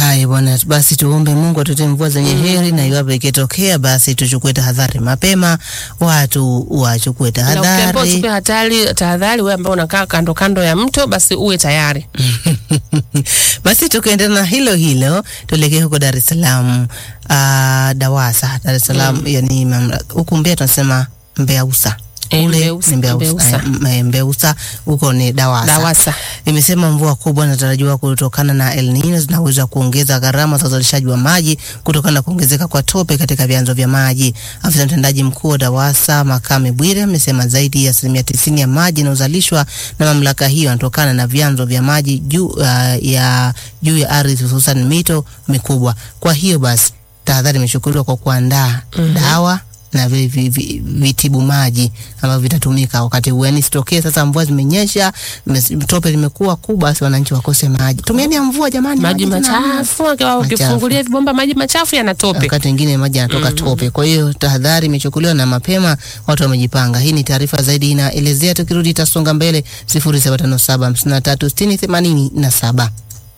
Haya bwana, basi tuombe Mungu atutie mvua zenye heri, na iwapo ikitokea, basi tuchukue tahadhari mapema, watu wachukue Na ukiambiwa tahadhari. uchukue hatari tahadhari, wewe ambao unakaa kando kando ya mto, basi uwe tayari. Basi tukaendelea na hilo hilo, tuelekee huko Dar es Salaam. Uh, DAWASA Dar es Salaam, yani mamla- huku Mbeya tunasema Mbeusa Eh, Kule Mbeusa, ni Mbeusa. Mbeusa. Eh, m- eh, Mbeusa huko ni DAWASA. DAWASA. Imesema mvua kubwa inatarajiwa kutokana na El Nino zinaweza kuongeza gharama za uzalishaji wa maji kutokana na kuongezeka kwa tope katika vyanzo vya maji. Afisa mtendaji mkuu wa DAWASA Makame Bwire amesema zaidi ya asilimia tisini ya maji inayozalishwa na mamlaka hiyo yanatokana na vyanzo vya maji juu uh, ya juu ya ardhi hususan mito mikubwa. Kwa hiyo basi tahadhari imechukuliwa kwa kuandaa dawa na vile vi- vi- vitibu maji ambavyo vitatumika wakati huu. Yani sitokee sasa mvua zimenyesha, mes- tope limekuwa kubwa, basi wananchi wakose maji. Tumieni ya mvua jamani, Maji tena hamna. machafu, akiwa Machafu. ukifungulia vibomba maji machafu yana tope. Wakati mwingine maji yanatoka tope. Kwa hiyo tahadhari imechukuliwa na mapema watu wamejipanga. Hii ni taarifa zaidi inaelezea, tukirudi itasonga mbele 0757536087.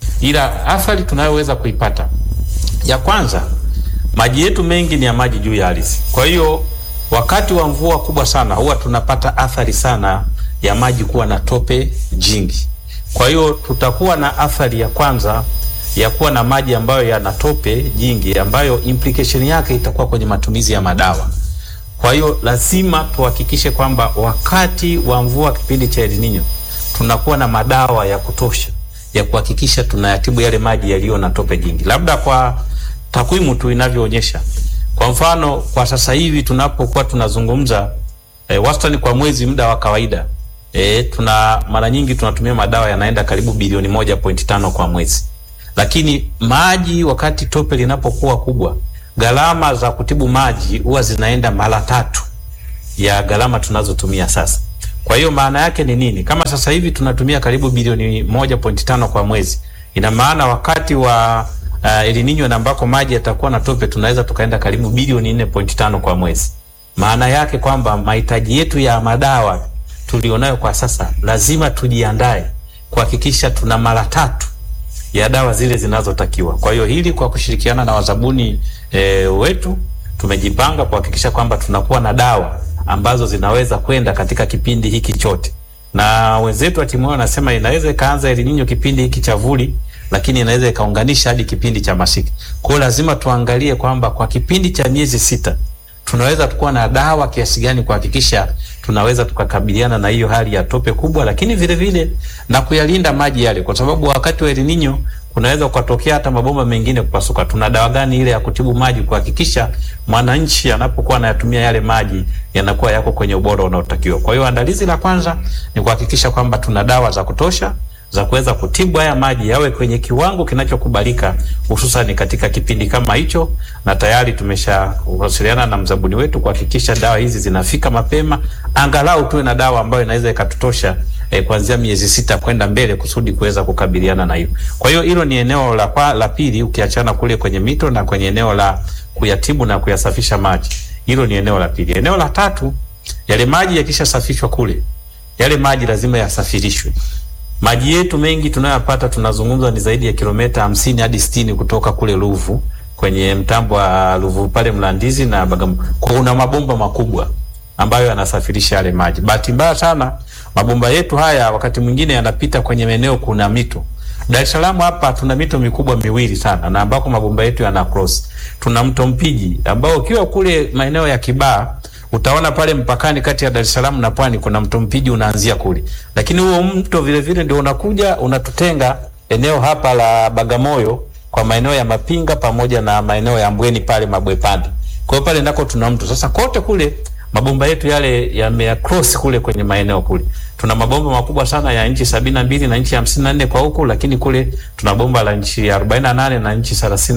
ila athari tunayoweza kuipata ya kwanza, maji yetu mengi ni ya maji juu ya ardhi. Kwa hiyo wakati wa mvua kubwa sana huwa tunapata athari sana ya maji kuwa na tope jingi. Kwa hiyo tutakuwa na athari ya kwanza ya kuwa na maji ambayo yana tope jingi, ambayo implication yake itakuwa kwenye matumizi ya madawa. Kwa hiyo lazima tuhakikishe kwamba wakati wa mvua kipindi cha El Nino tunakuwa na madawa ya kutosha ya kuhakikisha tunayatibu yale maji yaliyo na tope jingi. Labda kwa takwimu tu inavyoonyesha, kwa mfano kwa sasa hivi tunapokuwa tunazungumza e, wastani kwa mwezi muda wa kawaida e, tuna mara nyingi tunatumia madawa yanaenda karibu bilioni moja point tano kwa mwezi, lakini maji wakati tope linapokuwa kubwa, gharama za kutibu maji huwa zinaenda mara tatu ya gharama tunazotumia sasa. Kwa hiyo maana yake ni nini? Kama sasa hivi tunatumia karibu bilioni moja point tano kwa mwezi, ina maana wakati wa uh, El Nino na ambako maji yatakuwa na tope tunaweza tukaenda karibu bilioni nne point tano kwa mwezi. Maana yake kwamba mahitaji yetu ya madawa tulionayo kwa sasa lazima tujiandae kuhakikisha tuna mara tatu ya dawa zile zinazotakiwa. Kwa hiyo hili kwa kushirikiana na wazabuni e, wetu tumejipanga kuhakikisha kwamba tunakuwa na dawa ambazo zinaweza kwenda katika kipindi hiki chote, na wenzetu wa timu yao wanasema inaweza ikaanza El Nino kipindi hiki cha vuli, lakini inaweza ikaunganisha hadi kipindi cha masika. Kwa hiyo lazima tuangalie kwamba kwa kipindi cha miezi sita tunaweza tukuwa na dawa kiasi gani kuhakikisha tunaweza tukakabiliana na hiyo hali ya tope kubwa, lakini vile vile na kuyalinda maji yale, kwa sababu wakati wa El Nino kunaweza kukatokea hata mabomba mengine kupasuka. Tuna dawa gani ile ya kutibu maji kuhakikisha mwananchi anapokuwa anayatumia yale maji yanakuwa yako kwenye ubora unaotakiwa? Kwa hiyo andalizi la kwanza ni kuhakikisha kwamba tuna dawa za kutosha za kuweza kutibu haya maji yawe kwenye kiwango kinachokubalika hususan katika kipindi kama hicho, na tayari tumeshawasiliana na mzabuni wetu kuhakikisha dawa hizi zinafika mapema, angalau tuwe na dawa ambayo inaweza ikatutosha eh, kuanzia miezi sita kwenda mbele kusudi kuweza kukabiliana na hiyo. Kwa hiyo hilo ni eneo la, kwa, la pili ukiachana kule kwenye mito na kwenye eneo la kuyatibu na kuyasafisha maji, hilo ni eneo la pili. Eneo la tatu, yale maji yakishasafishwa kule, yale maji lazima yasafirishwe maji yetu mengi tunayoyapata tunazungumza ni zaidi ya kilomita hamsini hadi sitini kutoka kule Ruvu kwenye mtambo wa Ruvu pale Mlandizi na Bagamoyo. Kwa una mabomba makubwa ambayo yanasafirisha yale maji. Bahati mbaya sana mabomba yetu haya wakati mwingine yanapita kwenye maeneo kuna mito. Dar es Salaam hapa tuna mito mikubwa miwili sana na ambako mabomba yetu yana cross. Tuna mto Mpiji ambao ukiwa kule maeneo ya Kibaha utaona pale mpakani kati ya Dar es Salaam na Pwani kuna mto Mpiji unaanzia kule, lakini huo mto vile vile ndio unakuja unatutenga eneo hapa la Bagamoyo kwa maeneo ya Mapinga pamoja na maeneo ya Mbweni pale Mabwepande. Kwa hiyo pale ndako tuna mto sasa. Kote kule mabomba yetu yale yame cross kule kwenye maeneo kule. Tuna mabomba makubwa sana ya inchi sabini na mbili na inchi hamsini na nne kwa huku, lakini kule tuna bomba la inchi arobaini na nane na inchi thelathini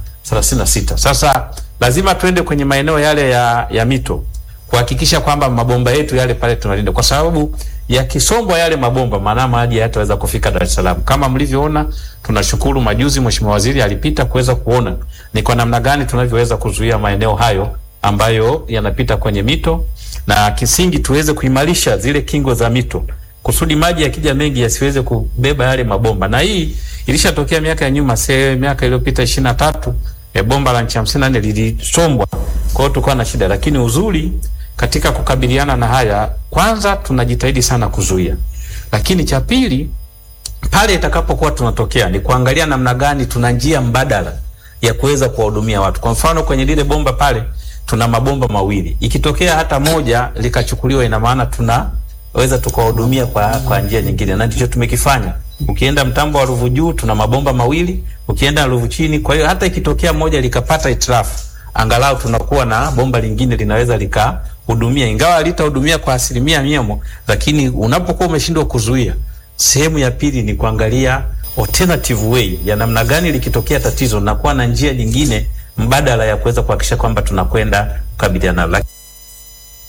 na sita. Sasa lazima tuende kwenye maeneo yale ya, ya mito kuhakikisha kwamba mabomba yetu yale pale tunalinda, kwa sababu yakisombwa yale mabomba, maana maji hayataweza kufika Dar es Salaam. Kama mlivyoona, tunashukuru majuzi Mheshimiwa Waziri alipita kuweza kuona ni kwa namna gani tunavyoweza kuzuia maeneo hayo ambayo yanapita kwenye mito, na kisingi tuweze kuimarisha zile kingo za mito kusudi maji yakija mengi yasiweze kubeba yale mabomba, na hii Ilishatokea miaka ya nyuma, se miaka iliyopita ishirini na tatu e, bomba la nchi hamsini na nne lilisombwa, kwa hiyo tulikuwa na shida, lakini uzuri katika kukabiliana na haya, kwanza tunajitahidi sana kuzuia, lakini cha pili pale itakapokuwa tunatokea ni kuangalia namna gani tuna njia mbadala ya kuweza kuwahudumia watu. Kwa mfano kwenye lile bomba pale tuna mabomba mawili, ikitokea hata moja likachukuliwa, ina maana tunaweza tukawahudumia kwa, kwa njia nyingine, na ndicho tumekifanya. Ukienda mtambo wa Ruvu juu tuna mabomba mawili, ukienda Ruvu chini. Kwa hiyo hata ikitokea moja likapata itilafu, angalau tunakuwa na bomba lingine linaweza likahudumia, ingawa litahudumia kwa asilimia miamo, lakini unapokuwa umeshindwa kuzuia sehemu ya pili ni kuangalia alternative way ya namna gani likitokea tatizo na kuwa na njia nyingine mbadala ya kuweza kuhakikisha kwamba tunakwenda kukabiliana nalo.